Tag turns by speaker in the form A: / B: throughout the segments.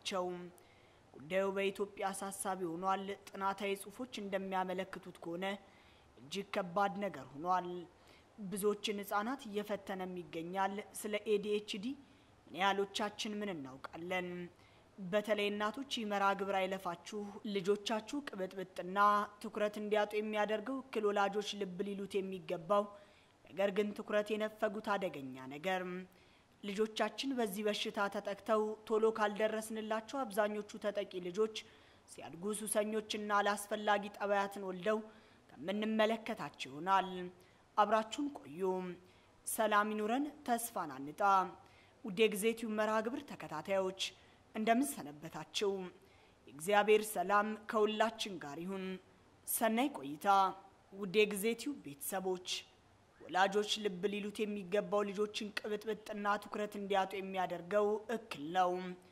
A: ናቸው። ጉዳዩ በኢትዮጵያ አሳሳቢ ሆኗል። ጥናታዊ ጽሑፎች እንደሚያመለክቱት ከሆነ እጅግ ከባድ ነገር ሆኗል። ብዙዎችን ህጻናት እየፈተነም ይገኛል። ስለ ኤዲኤችዲ ምን ያህሎቻችን ምን እናውቃለን? በተለይ እናቶች ይህ መርሃ ግብር አይለፋችሁ። ልጆቻችሁ ቅብጥብጥና ትኩረት እንዲያጡ የሚያደርገው እክል ወላጆች ልብ ሊሉት የሚገባው ነገር ግን ትኩረት የነፈጉት አደገኛ ነገር ልጆቻችን በዚህ በሽታ ተጠቅተው ቶሎ ካልደረስንላቸው አብዛኞቹ ተጠቂ ልጆች ሲያድጉ ሱሰኞችና አላስፈላጊ ጠባያትን ወልደው ከምንመለከታቸው ይሆናል። አብራችሁን ቆዩ። ሰላም ይኑረን፣ ተስፋን አንጣ። ውድ የጊዜቲው መርሃ ግብር ተከታታዮች እንደምን ሰነበታችሁ? የእግዚአብሔር ሰላም ከሁላችን ጋር ይሁን። ሰናይ ቆይታ። ውድ የጊዜቲው ቤተሰቦች ወላጆች ልብ ሊሉት የሚገባው ልጆችን ቅብጥብጥና ትኩረት እንዲያጡ የሚያደርገው እክል ነው።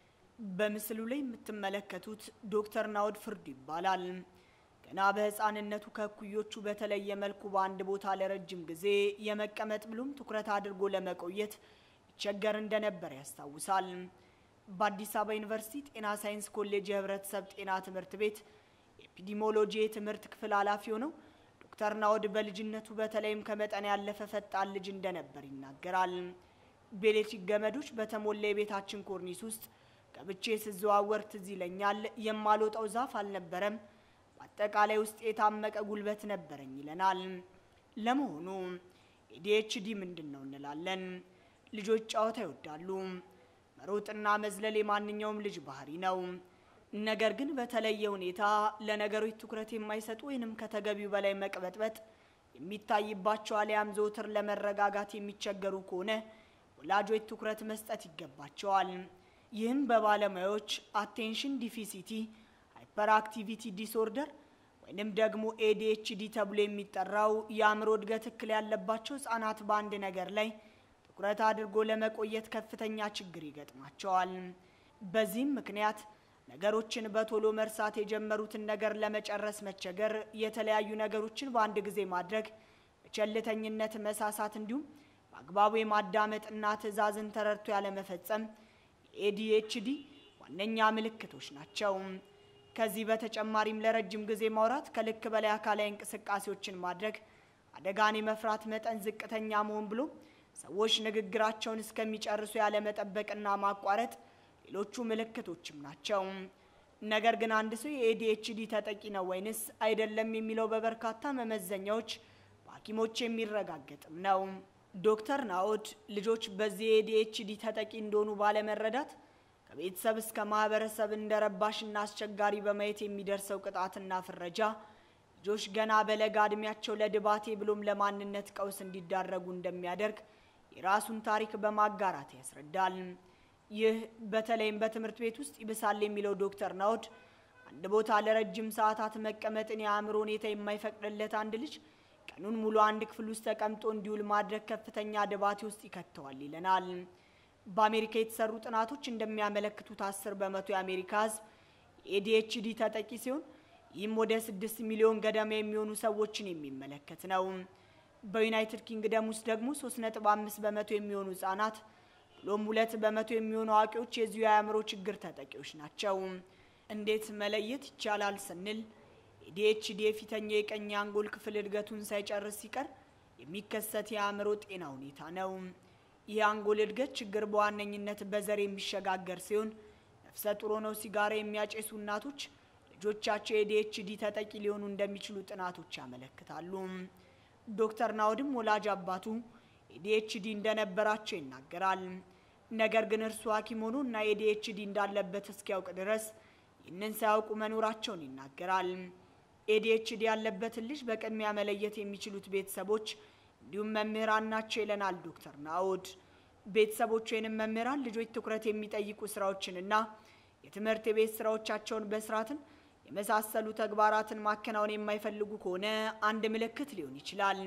A: በምስሉ ላይ የምትመለከቱት ዶክተር ናውድ ፍርዱ ይባላል። ገና በህፃንነቱ ከእኩዮቹ በተለየ መልኩ በአንድ ቦታ ለረጅም ጊዜ የመቀመጥ ብሎም ትኩረት አድርጎ ለመቆየት ይቸገር እንደነበር ያስታውሳል። በአዲስ አበባ ዩኒቨርሲቲ ጤና ሳይንስ ኮሌጅ የህብረተሰብ ጤና ትምህርት ቤት የኤፒዲሞሎጂ የትምህርት ክፍል ኃላፊ ሆነው ዶክተር ናውድ በልጅነቱ በተለይም ከመጠን ያለፈ ፈጣን ልጅ እንደነበር ይናገራል። በኤሌክትሪክ ገመዶች በተሞላ የቤታችን ኮርኒስ ውስጥ ገብቼ ስዘዋወር ትዝ ይለኛል። የማልወጣው ዛፍ አልነበረም። በአጠቃላይ ውስጥ የታመቀ ጉልበት ነበረኝ ይለናል። ለመሆኑ ኤዲኤችዲ ምንድን ነው እንላለን። ልጆች ጨዋታ ይወዳሉ። መሮጥና መዝለል የማንኛውም ልጅ ባህሪ ነው። ነገር ግን በተለየ ሁኔታ ለነገሮች ትኩረት የማይሰጡ ወይንም ከተገቢው በላይ መቅበጥበጥ የሚታይባቸው አሊያም ዘውትር ለመረጋጋት የሚቸገሩ ከሆነ ወላጆች ትኩረት መስጠት ይገባቸዋል። ይህም በባለሙያዎች አቴንሽን ዲፊሲቲ ሃይፐር አክቲቪቲ ዲስኦርደር ወይንም ደግሞ ኤዲኤችዲ ተብሎ የሚጠራው የአእምሮ እድገት እክል ያለባቸው ህጻናት በአንድ ነገር ላይ ትኩረት አድርጎ ለመቆየት ከፍተኛ ችግር ይገጥማቸዋል። በዚህም ምክንያት ነገሮችን በቶሎ መርሳት፣ የጀመሩትን ነገር ለመጨረስ መቸገር፣ የተለያዩ ነገሮችን በአንድ ጊዜ ማድረግ፣ በቸልተኝነት መሳሳት፣ እንዲሁም በአግባቡ የማዳመጥና ትዕዛዝን ተረድቶ ያለመፈጸም የኤዲኤችዲ ዋነኛ ምልክቶች ናቸው። ከዚህ በተጨማሪም ለረጅም ጊዜ ማውራት፣ ከልክ በላይ አካላዊ እንቅስቃሴዎችን ማድረግ፣ አደጋን የመፍራት መጠን ዝቅተኛ መሆን ብሎ ሰዎች ንግግራቸውን እስከሚጨርሱ ያለመጠበቅና ማቋረጥ ሌሎቹ ምልክቶችም ናቸው። ነገር ግን አንድ ሰው የኤዲኤችዲ ተጠቂ ነው ወይንስ አይደለም የሚለው በበርካታ መመዘኛዎች በሐኪሞች የሚረጋገጥም ነው። ዶክተር ናኦድ ልጆች በዚህ የኤዲኤችዲ ተጠቂ እንደሆኑ ባለመረዳት ከቤተሰብ እስከ ማህበረሰብ እንደ ረባሽና አስቸጋሪ በማየት የሚደርሰው ቅጣትና ፍረጃ ልጆች ገና በለጋ እድሜያቸው ለድባቴ ብሎም ለማንነት ቀውስ እንዲዳረጉ እንደሚያደርግ የራሱን ታሪክ በማጋራት ያስረዳል። ይህ በተለይም በትምህርት ቤት ውስጥ ይብሳል የሚለው ዶክተር ናውድ አንድ ቦታ ለረጅም ሰዓታት መቀመጥን የአእምሮ ሁኔታ የማይፈቅድለት አንድ ልጅ ቀኑን ሙሉ አንድ ክፍል ውስጥ ተቀምጦ እንዲውል ማድረግ ከፍተኛ ድባቴ ውስጥ ይከተዋል ይለናል። በአሜሪካ የተሰሩ ጥናቶች እንደሚያመለክቱት አስር በመቶ የአሜሪካ ሕዝብ የኤዲኤችዲ ተጠቂ ሲሆን ይህም ወደ ስድስት ሚሊዮን ገደማ የሚሆኑ ሰዎችን የሚመለከት ነው። በዩናይትድ ኪንግደም ውስጥ ደግሞ ሶስት ነጥብ አምስት በመቶ የሚሆኑ ህጻናት ብሎም ሁለት በመቶ የሚሆኑ አዋቂዎች የዚሁ የአእምሮ ችግር ተጠቂዎች ናቸው። እንዴት መለየት ይቻላል ስንል ኤዲኤችዲ የፊተኛው የቀኝ አንጎል ክፍል እድገቱን ሳይጨርስ ሲቀር የሚከሰት የአእምሮ ጤና ሁኔታ ነው። ይህ አንጎል እድገት ችግር በዋነኝነት በዘር የሚሸጋገር ሲሆን ነፍሰ ጡር ሆነው ሲጋራ የሚያጨሱ እናቶች ልጆቻቸው የኤዲኤችዲ ተጠቂ ሊሆኑ እንደሚችሉ ጥናቶች ያመለክታሉ። ዶክተር ናውድም ወላጅ አባቱ ኤዲኤችዲ እንደነበራቸው ይናገራል። ነገር ግን እርሱ ሐኪም ሆኖ እና ኤዲኤችዲ እንዳለበት እስኪያውቅ ድረስ ይህንን ሳያውቁ መኖራቸውን ይናገራል። ኤዲኤችዲ ያለበትን ልጅ በቅድሚያ መለየት የሚችሉት ቤተሰቦች እንዲሁም መምህራን ናቸው ይለናል ዶክተር ናውድ። ቤተሰቦች ወይንም መምህራን ልጆች ትኩረት የሚጠይቁ ስራዎችንና የትምህርት የቤት ስራዎቻቸውን በስርዓትን የመሳሰሉ ተግባራትን ማከናወን የማይፈልጉ ከሆነ አንድ ምልክት ሊሆን ይችላል።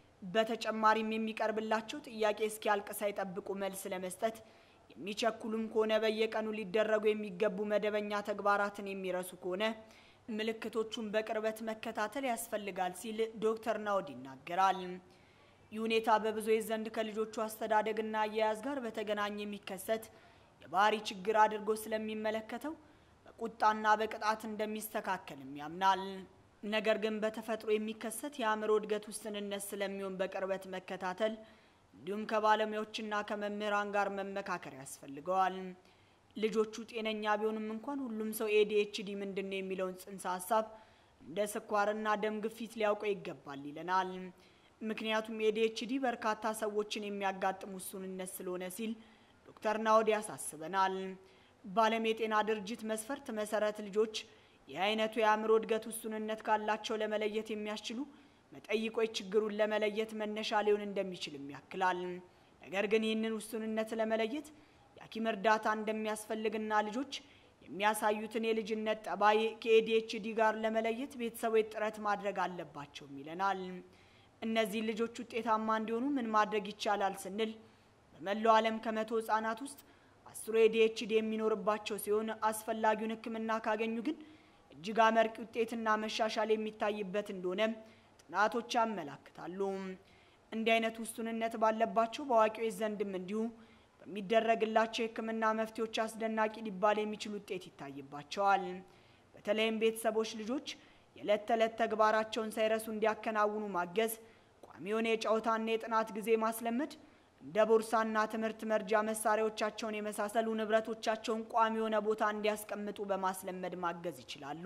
A: በተጨማሪም የሚቀርብላቸው ጥያቄ እስኪያልቅ ሳይጠብቁ መልስ ለመስጠት የሚቸኩሉም ከሆነ በየቀኑ ሊደረጉ የሚገቡ መደበኛ ተግባራትን የሚረሱ ከሆነ ምልክቶቹን በቅርበት መከታተል ያስፈልጋል ሲል ዶክተር ናውድ ይናገራል። ይህ ሁኔታ በብዙዎች ዘንድ ከልጆቹ አስተዳደግና አያያዝ ጋር በተገናኘ የሚከሰት የባህሪ ችግር አድርጎ ስለሚመለከተው በቁጣና በቅጣት እንደሚስተካከልም ያምናል። ነገር ግን በተፈጥሮ የሚከሰት የአእምሮ እድገት ውስንነት ስለሚሆን በቅርበት መከታተል እንዲሁም ከባለሙያዎችና ከመምህራን ጋር መመካከር ያስፈልገዋል። ልጆቹ ጤነኛ ቢሆንም እንኳን ሁሉም ሰው ኤዲኤችዲ ምንድን ነው የሚለውን ጽንሰ ሀሳብ እንደ ስኳርና ደም ግፊት ሊያውቀው ይገባል ይለናል። ምክንያቱም ኤዲኤችዲ በርካታ ሰዎችን የሚያጋጥም ውሱንነት ስለሆነ ሲል ዶክተር ናውድ ያሳስበናል። በዓለም የጤና ድርጅት መስፈርት መሰረት ልጆች ይህ አይነቱ የአእምሮ እድገት ውሱንነት ካላቸው ለመለየት የሚያስችሉ መጠይቆች ችግሩን ለመለየት መነሻ ሊሆን እንደሚችልም ያክላል። ነገር ግን ይህንን ውሱንነት ለመለየት የሐኪም እርዳታ እንደሚያስፈልግና ልጆች የሚያሳዩትን የልጅነት ጠባይ ከኤዲኤችዲ ጋር ለመለየት ቤተሰቦች ጥረት ማድረግ አለባቸውም ይለናል። እነዚህ ልጆች ውጤታማ እንዲሆኑ ምን ማድረግ ይቻላል ስንል በመላው ዓለም ከመቶ ህጻናት ውስጥ አስሩ ኤዲኤችዲ የሚኖርባቸው ሲሆን አስፈላጊውን ሕክምና ካገኙ ግን እጅግ አመርቂ ውጤትና መሻሻል የሚታይበት እንደሆነ ጥናቶች ያመላክታሉ። እንዲህ አይነት ውሱንነት ባለባቸው በአዋቂዎች ዘንድም እንዲሁ በሚደረግላቸው የህክምና መፍትሄዎች አስደናቂ ሊባል የሚችል ውጤት ይታይባቸዋል። በተለይም ቤተሰቦች ልጆች የዕለት ተዕለት ተግባራቸውን ሳይረሱ እንዲያከናውኑ ማገዝ፣ ቋሚ የሆነ የጨዋታና የጥናት ጊዜ ማስለመድ፣ እንደ ቦርሳና ትምህርት መርጃ መሳሪያዎቻቸውን የመሳሰሉ ንብረቶቻቸውን ቋሚ የሆነ ቦታ እንዲያስቀምጡ በማስለመድ ማገዝ ይችላሉ።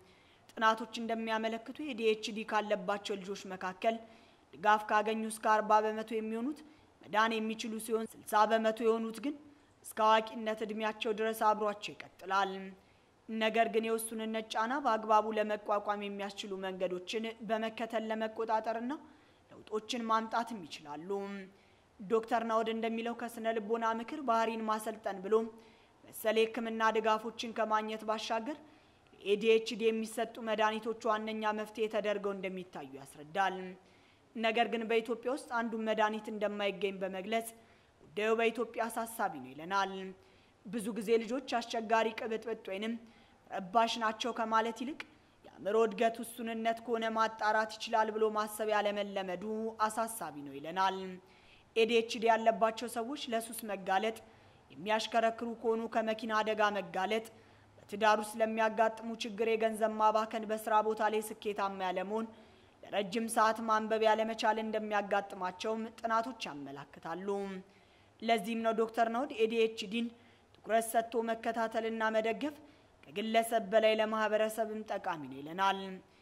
A: ጥናቶች እንደሚያመለክቱ የዲኤችዲ ካለባቸው ልጆች መካከል ድጋፍ ካገኙ እስከ አርባ በመቶ የሚሆኑት መዳን የሚችሉ ሲሆን ስልሳ በመቶ የሆኑት ግን እስከ አዋቂነት እድሜያቸው ድረስ አብሯቸው ይቀጥላል። ነገር ግን የውሱንነት ጫና በአግባቡ ለመቋቋም የሚያስችሉ መንገዶችን በመከተል ለመቆጣጠርና ለውጦችን ማምጣትም ይችላሉ። ዶክተር ናውድ እንደሚለው ከስነ ልቦና ምክር ባህሪን ማሰልጠን ብሎ መሰል የህክምና ድጋፎችን ከማግኘት ባሻገር ለኤዲኤችዲ የሚሰጡ መድኃኒቶች ዋነኛ መፍትሄ ተደርገው እንደሚታዩ ያስረዳል። ነገር ግን በኢትዮጵያ ውስጥ አንዱን መድኃኒት እንደማይገኝ በመግለጽ ጉዳዩ በኢትዮጵያ አሳሳቢ ነው ይለናል። ብዙ ጊዜ ልጆች አስቸጋሪ ቅብጥብጥ ወይንም ረባሽ ናቸው ከማለት ይልቅ የአእምሮ እድገት ውሱንነት ከሆነ ማጣራት ይችላል ብሎ ማሰብ ያለመለመዱ አሳሳቢ ነው ይለናል። ኤዲኤችዲ ያለባቸው ሰዎች ለሱስ መጋለጥ፣ የሚያሽከረክሩ ከሆኑ ከመኪና አደጋ መጋለጥ፣ በትዳር ውስጥ ለሚያጋጥሙ ችግር የገንዘብ ማባከን፣ በስራ ቦታ ላይ ስኬታማ ያለመሆን፣ ለረጅም ሰዓት ማንበብ ያለመቻል እንደሚያጋጥማቸውም ጥናቶች ያመላክታሉ። ለዚህም ነው ዶክተር ናውድ ኤዲኤችዲን ትኩረት ሰጥቶ መከታተልና መደገፍ ከግለሰብ በላይ ለማህበረሰብም ጠቃሚ ነው ይለናል።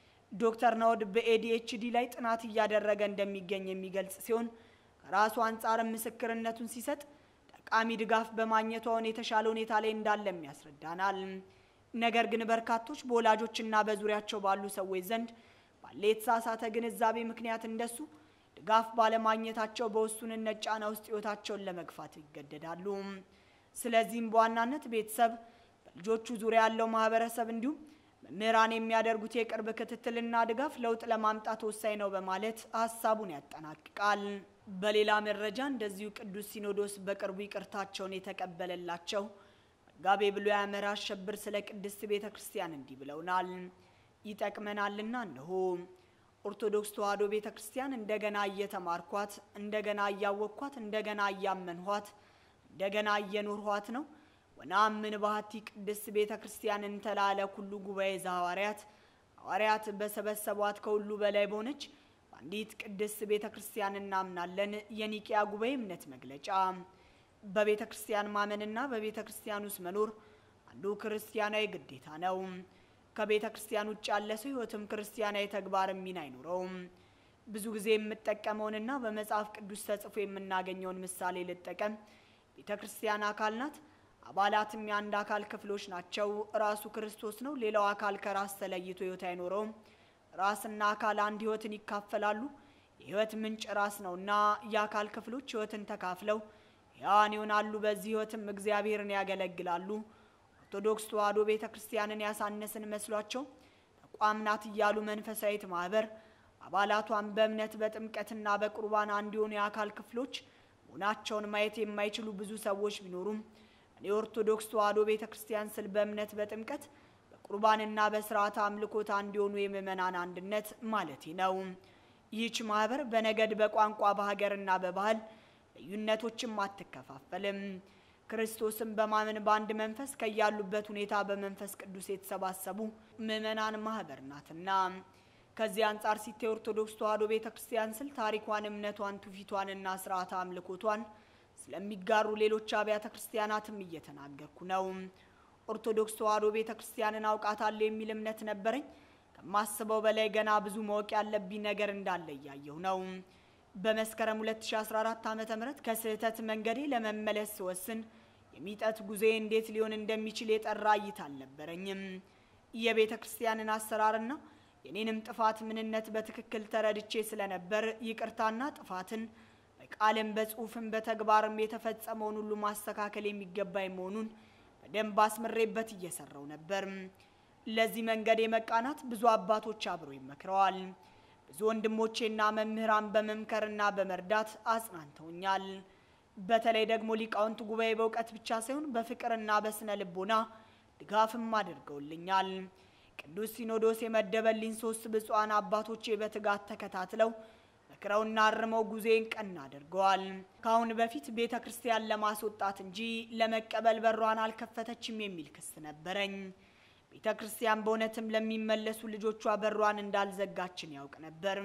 A: ዶክተር ናውድ በኤዲኤችዲ ላይ ጥናት እያደረገ እንደሚገኝ የሚገልጽ ሲሆን ከራሱ አንጻርም ምስክርነቱን ሲሰጥ ጠቃሚ ድጋፍ በማግኘቱ አሁን የተሻለ ሁኔታ ላይ እንዳለም ያስረዳናል። ነገር ግን በርካቶች በወላጆችና በዙሪያቸው ባሉ ሰዎች ዘንድ ባለ የተሳሳተ ግንዛቤ ምክንያት እንደሱ ድጋፍ ባለማግኘታቸው በውሱንነት ጫና ውስጥ ህይወታቸውን ለመግፋት ይገደዳሉ። ስለዚህም በዋናነት ቤተሰብ፣ በልጆቹ ዙሪያ ያለው ማህበረሰብ እንዲሁም መምህራን የሚያደርጉት የቅርብ ክትትልና ድጋፍ ለውጥ ለማምጣት ወሳኝ ነው በማለት ሀሳቡን ያጠናቅቃል። በሌላ መረጃ እንደዚሁ ቅዱስ ሲኖዶስ በቅርቡ ይቅርታቸውን የተቀበለላቸው መጋቤ ብሉይ አመረ አሸብር ስለ ቅድስት ቤተ ክርስቲያን እንዲህ ብለውናል። ይጠቅመናልና እነሆ ኦርቶዶክስ ተዋሕዶ ቤተ ክርስቲያን እንደገና እየተማርኳት፣ እንደገና እያወቅኳት፣ እንደገና እያመንኋት፣ እንደገና እየኖርኋት ነው። ወነአምን ባህቲ ቅድስት ቤተ ክርስቲያን እንተላለ ኩሉ ጉባኤ ዘሐዋርያት ሐዋርያት በሰበሰቧት ከሁሉ በላይ በሆነች በአንዲት ቅድስት ቤተ ክርስቲያን እናምናለን። የኒቅያ ጉባኤ እምነት መግለጫ። በቤተ ክርስቲያን ማመንና በቤተ ክርስቲያን ውስጥ መኖር አንዱ ክርስቲያናዊ ግዴታ ነው። ከቤተ ክርስቲያን ውጭ ያለ ሰው ሕይወትም ክርስቲያናዊ ተግባርም ሚና አይኖረውም። ብዙ ጊዜ የምጠቀመውንና በመጽሐፍ ቅዱስ ተጽፎ የምናገኘውን ምሳሌ ልጠቀም። ቤተ ክርስቲያን አካል ናት። አባላትም የአንድ አካል ክፍሎች ናቸው። ራሱ ክርስቶስ ነው። ሌላው አካል ከራስ ተለይቶ ሕይወት አይኖረውም። ራስና አካል አንድ ሕይወትን ይካፈላሉ። የሕይወት ምንጭ ራስ ነውና የአካል ክፍሎች ሕይወትን ተካፍለው ሕያዋን ይሆናሉ። በዚህ ሕይወትም እግዚአብሔርን ያገለግላሉ። ኦርቶዶክስ ተዋሕዶ ቤተ ክርስቲያንን ያሳነስን መስሏቸው ተቋም ናት እያሉ መንፈሳዊት ማህበር አባላቷን በእምነት በጥምቀትና በቁርባን አንድ የሆኑ የአካል ክፍሎች መሆናቸውን ማየት የማይችሉ ብዙ ሰዎች ቢኖሩም እኔ ኦርቶዶክስ ተዋሕዶ ቤተ ክርስቲያን ስል በእምነት በጥምቀት በቁርባንና በስርዓተ አምልኮት አንድ የሆኑ የምእመናን አንድነት ማለቴ ነው። ይህች ማህበር በነገድ በቋንቋ በሀገርና በባህል ልዩነቶችም አትከፋፈልም። ክርስቶስን በማመን በአንድ መንፈስ ከያሉበት ሁኔታ በመንፈስ ቅዱስ የተሰባሰቡ ምዕመናን ማህበር ናትና። ከዚህ አንጻር ሲታይ ኦርቶዶክስ ተዋሕዶ ቤተ ክርስቲያን ስል ታሪኳን፣ እምነቷን፣ ትውፊቷንና ስርዓተ አምልኮቷን ስለሚጋሩ ሌሎች አብያተ ክርስቲያናትም እየተናገርኩ ነው። ኦርቶዶክስ ተዋሕዶ ቤተ ክርስቲያንን አውቃታለሁ የሚል እምነት ነበረኝ። ከማስበው በላይ ገና ብዙ ማወቅ ያለብኝ ነገር እንዳለ እያየሁ ነው። በመስከረም 2014 ዓ.ም ከስህተት መንገዴ ለመመለስ ስወስን የሚጠት ጉዞዬ እንዴት ሊሆን እንደሚችል የጠራ እይታ አልነበረኝም። የቤተ ክርስቲያንን አሰራርና የኔንም ጥፋት ምንነት በትክክል ተረድቼ ስለነበር ይቅርታና ጥፋትን በቃልም በጽሁፍም በተግባርም የተፈጸመውን ሁሉ ማስተካከል የሚገባኝ መሆኑን በደንብ አስምሬበት እየሰራው ነበር። ለዚህ መንገድ የመቃናት ብዙ አባቶች አብረው ይመክረዋል። ብዙ ወንድሞቼና መምህራን በመምከርና በመርዳት አጽናንተውኛል። በተለይ ደግሞ ሊቃውንት ጉባኤ በእውቀት ብቻ ሳይሆን በፍቅርና በስነ ልቦና ድጋፍም አድርገውልኛል። ቅዱስ ሲኖዶስ የመደበልኝ ሶስት ብፁዓን አባቶቼ በትጋት ተከታትለው መክረውና አርመው ጉዜን ቀና አድርገዋል። ከአሁን በፊት ቤተ ክርስቲያን ለማስወጣት እንጂ ለመቀበል በሯን አልከፈተችም የሚል ክስ ነበረኝ። ቤተ ክርስቲያን በእውነትም ለሚመለሱ ልጆቿ በሯን እንዳልዘጋችን ያውቅ ነበር።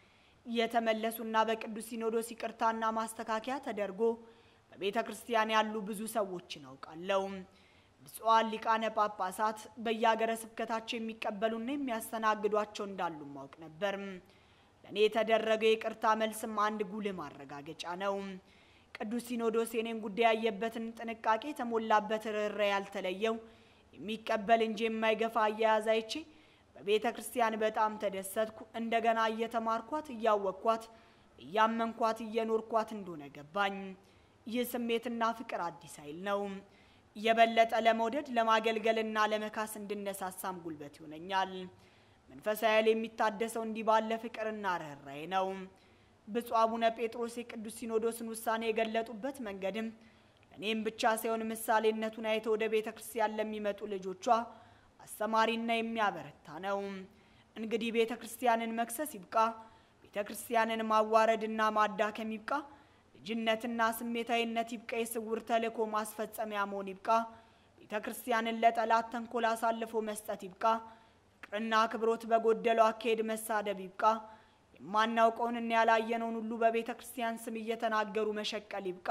A: የተመለሱና በቅዱስ ሲኖዶስ ይቅርታና ማስተካከያ ተደርጎ በቤተ ክርስቲያን ያሉ ብዙ ሰዎችን አውቃለሁ። ብፁዓን ሊቃነ ጳጳሳት በየሀገረ ስብከታቸው የሚቀበሉና የሚያስተናግዷቸው እንዳሉ ማውቅ ነበር። ለእኔ የተደረገው የይቅርታ መልስም አንድ ጉልህ ማረጋገጫ ነው። ቅዱስ ሲኖዶስ የኔን ጉዳይ ያየበትን ጥንቃቄ የተሞላበት ርኅራኄ ያልተለየው የሚቀበል እንጂ የማይገፋ አያያዝ አይቼ በቤተ ክርስቲያን በጣም ተደሰትኩ። እንደገና እየተማርኳት፣ እያወቅኳት፣ እያመንኳት፣ እየኖርኳት እንደሆነ ገባኝ። ይህ ስሜትና ፍቅር አዲስ ኃይል ነው። የበለጠ ለመውደድ ለማገልገልና ለመካስ እንድነሳሳም ጉልበት ይሆነኛል። መንፈሳዊ ኃይል የሚታደሰው እንዲህ ባለ ፍቅርና ርኅራኄ ነው። ብፁዕ አቡነ ጴጥሮስ የቅዱስ ሲኖዶስን ውሳኔ የገለጡበት መንገድም እኔም ብቻ ሳይሆን ምሳሌነቱን አይተው ወደ ቤተ ክርስቲያን ለሚመጡ ልጆቿ አስተማሪና የሚያበረታ ነው። እንግዲህ ቤተ ክርስቲያንን መክሰስ ይብቃ፣ ቤተ ክርስቲያንን ማዋረድና ማዳከም ይብቃ፣ ልጅነትና ስሜታዊነት ይብቃ፣ የስውር ተልእኮ ማስፈጸሚያ መሆን ይብቃ፣ ቤተ ክርስቲያንን ለጠላት ተንኮል አሳልፎ መስጠት ይብቃ፣ ፍቅርና አክብሮት በጎደለው አካሄድ መሳደብ ይብቃ፣ የማናውቀውንና ያላየነውን ሁሉ በቤተ ክርስቲያን ስም እየተናገሩ መሸቀል ይብቃ።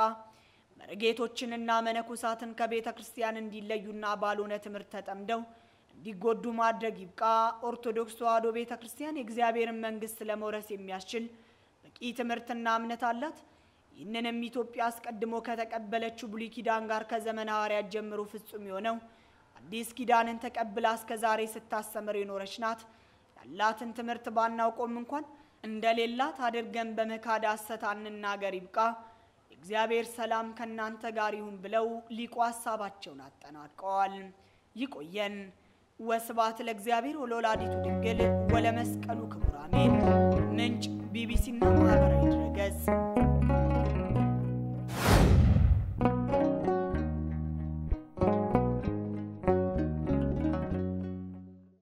A: መርጌቶችንና መነኮሳትን ከቤተ ክርስቲያን እንዲለዩና ባልሆነ ትምህርት ተጠምደው እንዲጎዱ ማድረግ ይብቃ። ኦርቶዶክስ ተዋሕዶ ቤተ ክርስቲያን የእግዚአብሔርን መንግሥት ለመውረስ የሚያስችል በቂ ትምህርትና እምነት አላት። ይህንንም ኢትዮጵያ አስቀድሞ ከተቀበለችው ብሉይ ኪዳን ጋር ከዘመነ ሐዋርያት ጀምሮ ፍጹም የሆነው አዲስ ኪዳንን ተቀብላ እስከ ዛሬ ስታስተምር የኖረች ናት። ያላትን ትምህርት ባናውቆም እንኳን እንደሌላት አድርገን በመካድ ሐሰት አንናገር ይብቃ። እግዚአብሔር ሰላም ከእናንተ ጋር ይሁን ብለው ሊቁ ሀሳባቸውን አጠናቀዋል። ይቆየን። ወስብሐት ለእግዚአብሔር ወለወላዲቱ ድንግል ወለመስቀሉ ክቡር አሜን። ምንጭ ቢቢሲና ማህበራዊ